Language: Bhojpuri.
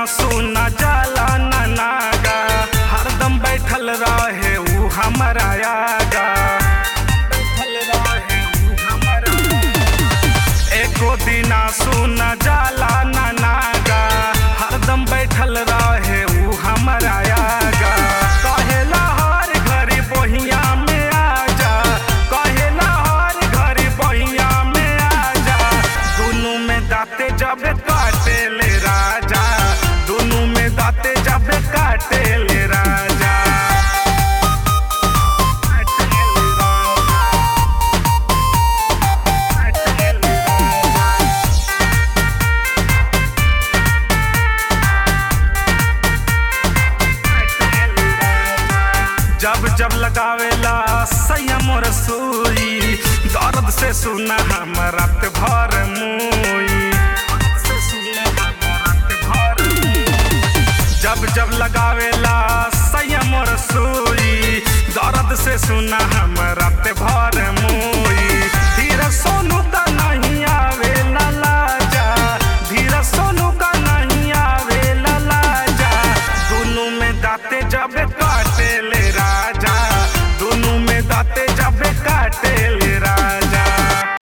सुना जाला ना नागा हरदम बैठल रहे ऊ हमारा आगा बैठल रहे ऊ हमारा एको दिना सुना जाला ना नागा हरदम बैठल रहे ऊ हमारा आगा कहेला हर घड़ी बहिया में आजा कहेला हर घड़ी बहिया में आजा दुनू में दाते जब काटे ले राजा दुनू में दाते जब काटे ले राजा काटे ले राजा, काटे ले राजा। जब जब लगावेला संयम रसोई दर्द से सुना हम रात भर मुई जब जब लगावेला संयम रसोई दर्द से सुना हम रात भर मुई धीरे सोनू का नहीं आवे लाजा धीरे सोनू का नहीं आवे लाजा दोनों में दाते जब काटे ले राजा